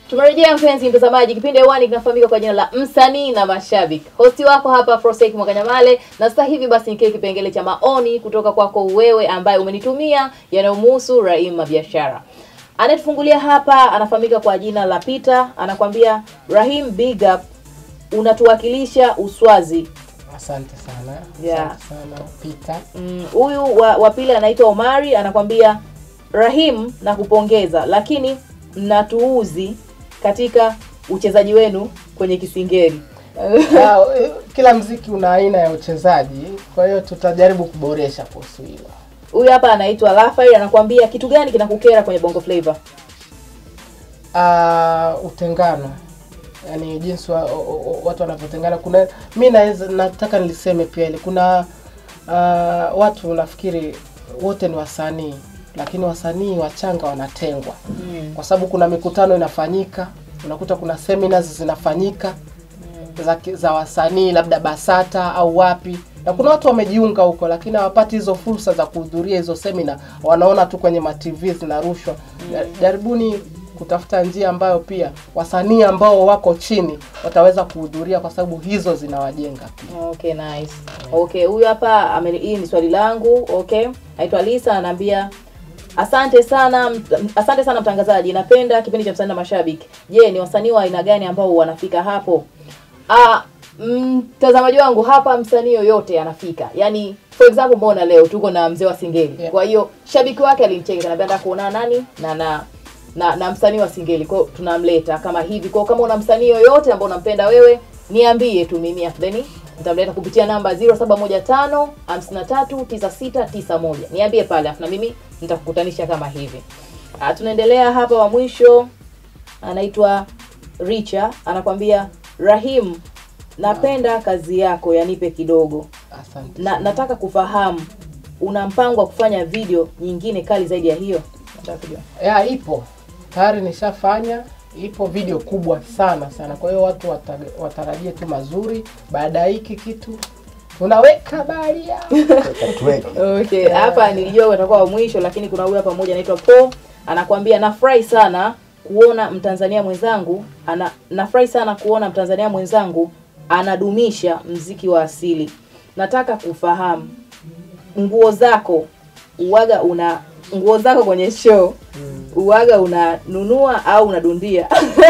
Tumerejea mpenzi mtazamaji, kipindi hewani kinafahamika kwa jina la msanii na mashabiki. Hosti wako hapa Frosek Mwakanyamale, na sasa hivi basi ni kile kipengele cha maoni kutoka kwako wewe ambaye umenitumia yanayomhusu Rahim biashara. Anayetufungulia hapa anafahamika kwa jina la Peter, anakwambia Rahim, big up, unatuwakilisha Uswazi. Asante sana. Yeah. Asante sana Peter. Mm, huyu wa, wa pili anaitwa Omari anakwambia Rahim na kupongeza, lakini mnatuuzi katika uchezaji wenu kwenye kisingeri. Ah, eh, Kila mziki una aina ya uchezaji, kwa hiyo tutajaribu kuboresha kuhusu hilo. Huyu hapa anaitwa Rafael anakwambia kitu gani kinakukera kwenye Bongo Flava? Ah, utengano yaani jinsi wa, o, o, watu wanavyotengana. Kuna mi naweza nataka niliseme pia ile kuna ah, watu nafikiri wote ni wasanii, lakini wasanii wachanga wanatengwa kwa sababu kuna mikutano inafanyika, unakuta kuna seminars zinafanyika za, ki- za wasanii labda Basata au wapi, na kuna watu wamejiunga huko, lakini hawapati hizo fursa za kuhudhuria hizo semina, wanaona tu kwenye ma TV zinarushwa. Ja- Jaribuni kutafuta njia ambayo pia wasanii ambao wako chini wataweza kuhudhuria, kwa sababu hizo zinawajenga pia. Okay, nice. Okay, huyu hapa ame- hii ni swali langu. Okay, naitwa Lisa anaambia asante sana mt- asante sana mtangazaji, napenda kipindi cha msanii na mashabiki. Je, ni wasanii wa aina gani ambao wanafika hapo? Ah, mtazamaji wangu hapa, msanii yoyote anafika. Yaani for example, mbona leo tuko na mzee wa Singeli. Yeah. Kwa hiyo shabiki wake alimcheka, anambia nataka kuona nani na na na, na msanii wa Singeli. Kwa hiyo tunamleta kama hivi. Kwa hiyo kama una msanii yoyote ambao unampenda wewe, niambie tu mimi afdheni nitamleta kupitia namba 0715 539691. Niambie pale afu na mimi nitakukutanisha kama hivi. Ah, tunaendelea hapa wa mwisho anaitwa Richa anakwambia Rahim, napenda kazi yako yanipe kidogo Asante. na nataka kufahamu una mpango wa kufanya video nyingine kali zaidi ya hiyo? Nataka kujua. ya ipo tayari nishafanya ipo video kubwa sana sana kwa hiyo watu wata, watarajie tu mazuri baada ya hiki kitu tunaweka baria Tuweke. Okay, hapa nilijua utakuwa wa mwisho, lakini kuna huyu hapa mmoja anaitwa Po anakuambia nafurahi sana kuona Mtanzania mwenzangu ana nafurahi sana kuona Mtanzania mwenzangu anadumisha mziki wa asili. Nataka kufahamu nguo zako uwaga una nguo zako kwenye show uwaga unanunua au unadundia?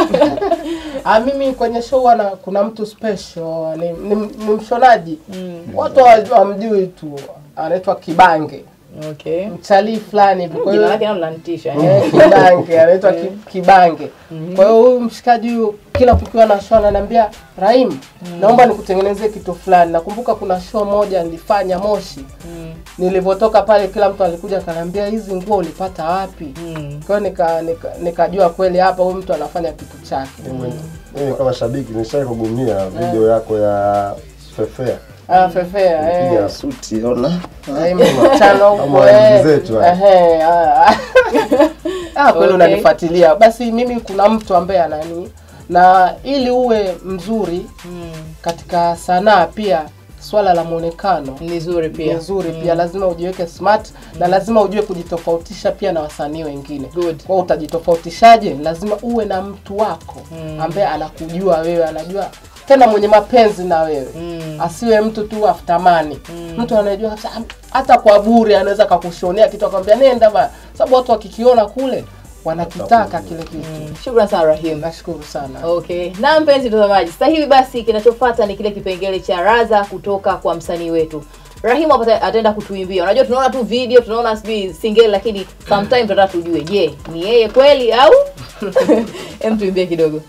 Ah, mimi kwenye show wana, kuna mtu special ni, ni, ni mshonaji watu hawa- hawamjui tu anaitwa Kibange Okay. mtalii fulani hivi kwa Jina hiyo lake nalo lanitisha. Eh, Kibange anaitwa Ki- Kibange. Kwa hiyo huyu mshikaji huyu kila kukiwa na show ananiambia Rahim, naomba nikutengenezee kitu fulani. Nakumbuka kuna show moja nilifanya Moshi. Nilivyotoka pale kila mtu alikuja akaniambia hizi nguo ulipata wapi? Mm. Kwa hiyo nika, nika, nikajua kweli hapa huyu mtu anafanya kitu chake. Mimi kama shabiki nishai kugumia video yako ya Fefea. Ah, fefea Piga eh. suti ona. Rahim chano Kama huko waigizi eh. zetu, eh. Ehe, ah. Ah, kweli Okay. unanifuatilia. Basi mimi kuna mtu ambaye anani na ili uwe mzuri Mm. katika sanaa pia swala la muonekano Ni nzuri ni pia. nzuri pia lazima ujiweke smart na lazima ujue kujitofautisha pia na wasanii wengine Good. kwa hiyo utajitofautishaje lazima uwe na mtu wako Mm. ambaye anakujua wewe anajua tena mwenye mapenzi na wewe Mm. asiwe mtu tu aftamani mtu anajua kabisa, "Ah, hata kwa bure anaweza kakushonea kitu akwambia nenda ba sababu watu wakikiona kule wanakitaka kile kitu Shukran sana Rahim. nashukuru sana Okay. Na mpenzi mtazamaji, sasa hivi basi kinachofuata ni kile kipengele cha raza kutoka kwa msanii wetu. Rahim hapa ata- ataenda kutuimbia. Unajua tunaona tu video, tunaona sijui single lakini sometimes tunataka tujue, je, ni yeye kweli au? Hem tuimbie kidogo.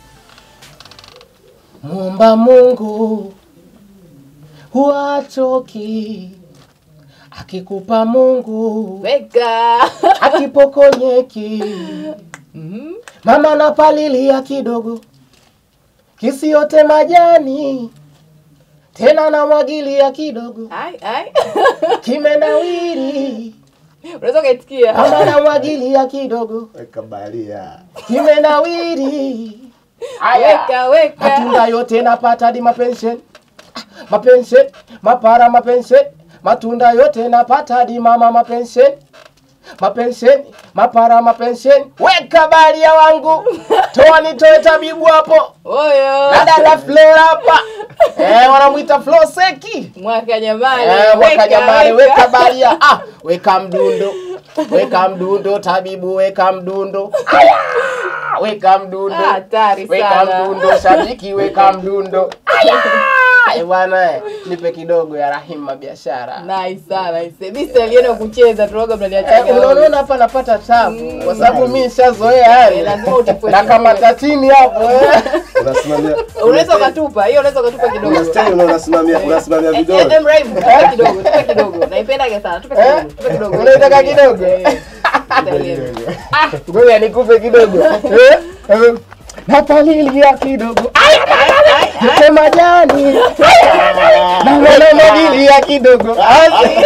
Muomba Mungu huachoki, akikupa Mungu Weka. akipokonyeki. Mama napalilia kidogo, kisiote majani, tena namwagilia kidogo, ai ai. kimenawiri. Unaweza kaitikia. Mama namwagilia kidogo, Weka balia. kimenawiri. Aya. Weka weka. matunda yote napata hadi mapensheni mapensheni mapara mapensheni matunda yote napata hadi mama mapensheni mapensheni mapara mapensheni weka baria wangu toa nitoe tabibu hapo Oyo. na dada Flora hapa eh, wanamwita Flo Seki Mwaka jamani. eh, mwaka Weka, jamani, weka. weka baria ah, weka mdundo weka mdundo tabibu, weka mdundo Aya! weka mdundo Ah, hatari weka sana. mdundo shabiki, weka mdundo Aya! Eh, bwana eh, nipe kidogo ya Rahima biashara Nice sana. nice. Mimi sitalienda kucheza tunaoga Eh, mnaniachaga. unaona hapa napata tabu kwa sababu mimi nishazoea Eh, yani lazima utipwe na kama kidogo. tatini hapo eh. Unasimamia Unaweza ukatupa. Hiyo unaweza ukatupa kidogo. unastahili na unasimamia unasimamia Eh, eh, vidole. em, Rahim, tupe kidogo, tupe kidogo. Naipendaga sana. Tupe Eh? kidogo, tupe kidogo. Unaitaka kidogo? Eh, nitaelewa. Ngoja nikupe kidogo Eh, eh. napalilia kidogo Aya, aya, aya. Nipe majani na mwanamwagilia kidogo Asi.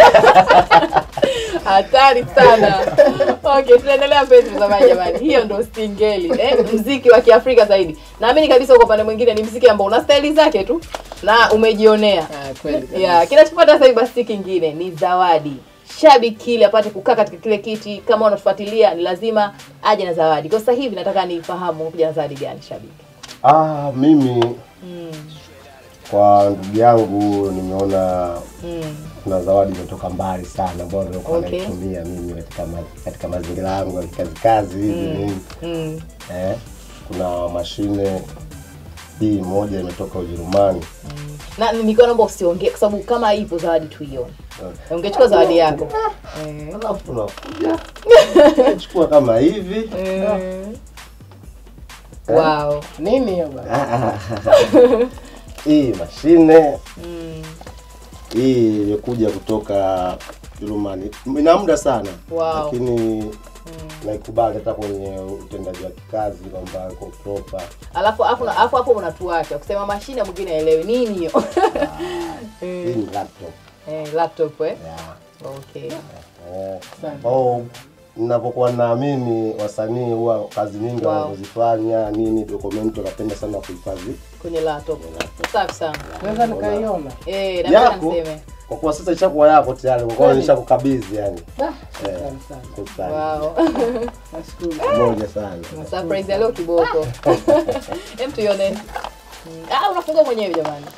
hatari sana okay tunaendelea mpenzi mtazamaji jamani hiyo ndo stingeli eh, mziki wa kiafrika zaidi naamini kabisa kwa upande mwingine ni mziki ambao una staili zake tu na umejionea Ah, kweli kabisa. yeah, kinachofuata sasa hivi basi si kingine ni zawadi shabiki ili apate kukaa katika kile kiti kama unatufuatilia ni lazima aje na zawadi kwa sasa hivi nataka nifahamu kuja na zawadi gani shabiki Ah, mimi mm, kwa ndugu yangu nimeona mm, kuna zawadi imetoka mbali sana ambayo nilikuwa Okay. naitumia mimi katika ma, katika mazingira yangu ya kazi kazi hivi nini mm. eh, kuna mashine hii moja imetoka Ujerumani na nilikuwa naomba usiongee kwa sababu kama ipo zawadi tuione Eh, ungechukua zawadi yako eh. alafu tunakuja chukua kama hivi Mm. Wow. nini hiyo bana hii mashine Mm. hii imekuja kutoka Ujerumani ina muda sana Wow. lakini naikubali hata kwenye utendaji wa kikazi kwamba iko proper Alafu alafu na- alafu hapo unatuacha kusema mashine mwingine aelewi nini hiyo. hii ni laptop eh, laptop eh. yeah. Okay. Eh, ambao ninapokuwa naamini wasanii huwa kazi nyingi Wow. wanazozifanya nini dokumenti wanapenda sana kuhifadhi Kwenye laptop. Safi sana. naweza nikaiona Eh, na mimi yako niseme. kwa kuwa sasa ishakuwa yako tayari kwa kuwa Kweli? nishakukabidhi yani Ah, shukrani sana Shukrani. Wow. nashukuru pamoja sana Surprise ya leo kiboko. Hem tuione. Mm. Ah, unafungua mwenyewe jamani.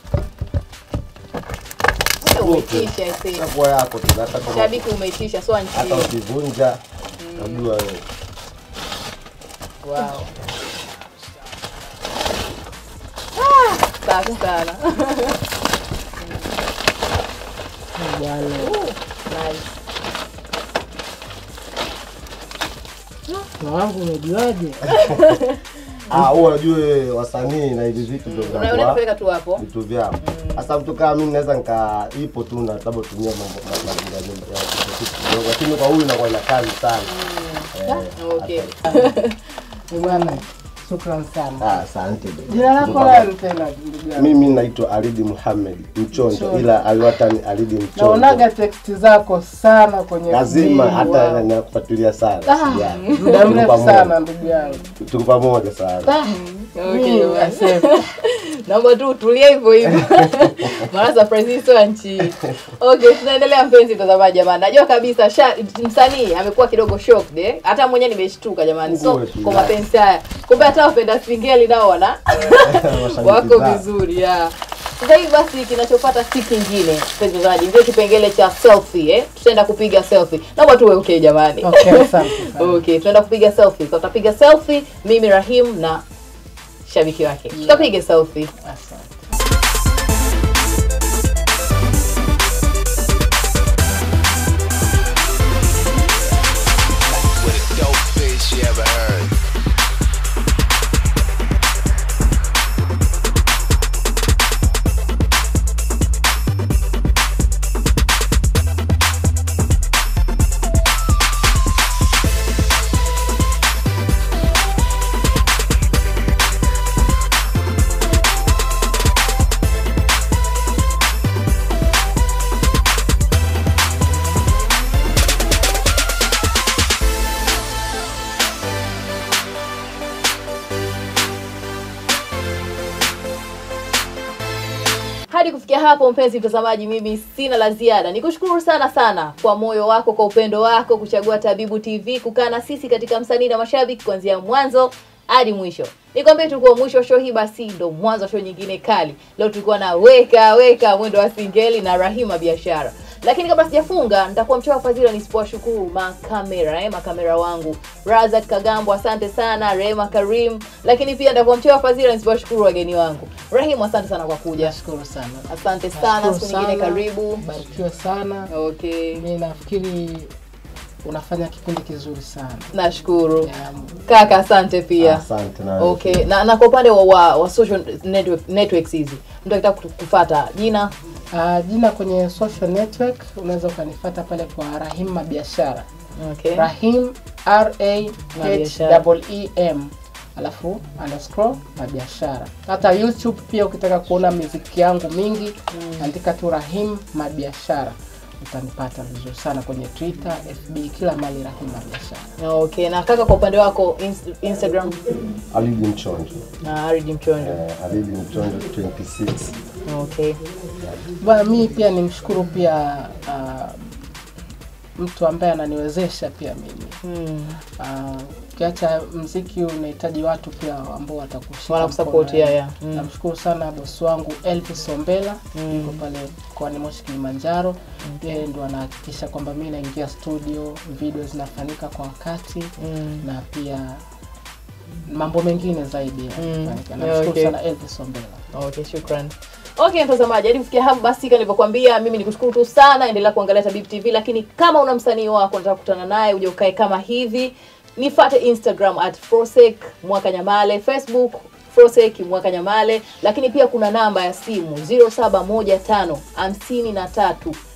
Wewe Umeitisha ese. ishakuwa yako tu hata kama Shabiki umeitisha so hata anchi. ukivunja najua wewe Wow. Ah, safi sana. bwana Nice. na wangu umejuaje ah huwa ujue wasanii na hivi vitu ndio Unaona vinakuwa kupeleka tu hapo. vitu vyao sasa mtu kama mimi naweza nika ipo tu na labda tumia mambo ma- mazingira ya kitu kitu kidogo lakini kwa huyu inakuwa ina kazi sana Eh, Okay. Ni bwana shukran sana ah asante ndugu. jina lako Tuko nani tena ndugu yangu mimi naitwa Alidi Muhammad Mchonjo Mchonjo. ila aliwatani Alidi Mchonjo naonaga teksti zako sana kwenye lazima video. hata Wow. nakufuatilia sana Ah, sijali. muda Tuko mrefu pamoja. sana ndugu yangu tuko pamoja sana Okay, Mimi, bwana. asante. naomba tu utulie hivyo hivyo maana surprise hii sio ya nchi okay tunaendelea mpenzi mtazamaji jamani najua kabisa sha, msanii amekuwa kidogo shocked eh? hata mwenyewe nimeshtuka jamani so Nguwe tu, kwa ya. mapenzi haya kumbe hata wapenda singeli nao wana Mashabiki wako zao. vizuri ya sasa hivi basi kinachofuata si kingine mpenzi mtazamaji ndio kipengele cha selfie eh? tutaenda kupiga selfie naomba tuwe okay jamani Okay, asante sana. okay tunaenda kupiga selfie so, tutapiga selfie mimi rahim na shabiki wake tutapiga selfie Asante. with a dope bitch you ever heard. hadi kufikia hapo mpenzi mtazamaji mimi sina la ziada nikushukuru sana sana kwa moyo wako kwa upendo wako kuchagua tabibu tv kukaa na sisi katika msanii na mashabiki kuanzia mwanzo hadi mwisho nikwambie tulikuwa mwisho wa show hii basi ndo mwanzo wa show nyingine kali leo tulikuwa na weka weka mwendo wa singeli na rahima biashara lakini kabla sijafunga nitakuwa mchoa fadhila nisipowashukuru makamera eh, makamera wangu razak kagambo asante sana rehema karim lakini pia nitakuwa mchoa fadhila nisipowashukuru wageni wangu rahimu asante sana kwa kuja nashukuru sana asante sana Nashukuru siku nyingine sana. karibu barikiwe sana okay mi nafikiri unafanya kipindi kizuri sana nashukuru Ya, kaka asante pia Asante na okay na, na kwa upande wa, wa, wa social network, networks hizi mtu akitaka kufata jina Uh, jina kwenye social network unaweza ukanifata pale kwa Rahim Biashara. okay Rahim R A H Mabiashara. E E M alafu underscore Mabiashara. Hata YouTube pia ukitaka kuona muziki yangu mingi andika tu Rahim Mabiashara utanipata vizuri sana kwenye Twitter, FB, kila mali Rahim Mabiashara. okay na kaka kwa upande wako ins- instagram Alidi Mchonjo. na aridi mchonjo Eh, Alidi Mchonjo 26. okay Bwana, mimi pia nimshukuru pia uh, mtu ambaye ananiwezesha pia mimi hmm. Ah, ukiacha mziki unahitaji watu pia ambao watakushika Wanakusupport, mkono, yeah, eh. yeah. Mm. namshukuru sana bosi wangu Elvis Ombela Mm. yuko pale mkoani Moshi Kilimanjaro yeye ndo anahakikisha kwamba mi naingia studio video zinafanyika kwa wakati Mm. na pia mambo mengine zaidi yanafanyika. Yeah, namshukuru okay. sana Elvis Ombela okay shukran okay mtazamaji hadi kufikia hapo basi kama nilivyokuambia mimi nikushukuru tu sana endelea kuangalia tabib tv lakini kama una msanii wako unataka kukutana naye uje ukae kama hivi nifate instagram at frosek mwaka nyamale facebook frosek mwaka nyamale lakini pia kuna namba ya simu 0715 53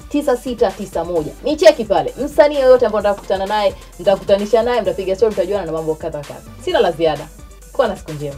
9691 ni cheki pale msanii yoyote ambao nataka kukutana naye nitakutanisha naye mtapiga story mtajuana na mambo kadha kadha sina la ziada kuwa na siku njema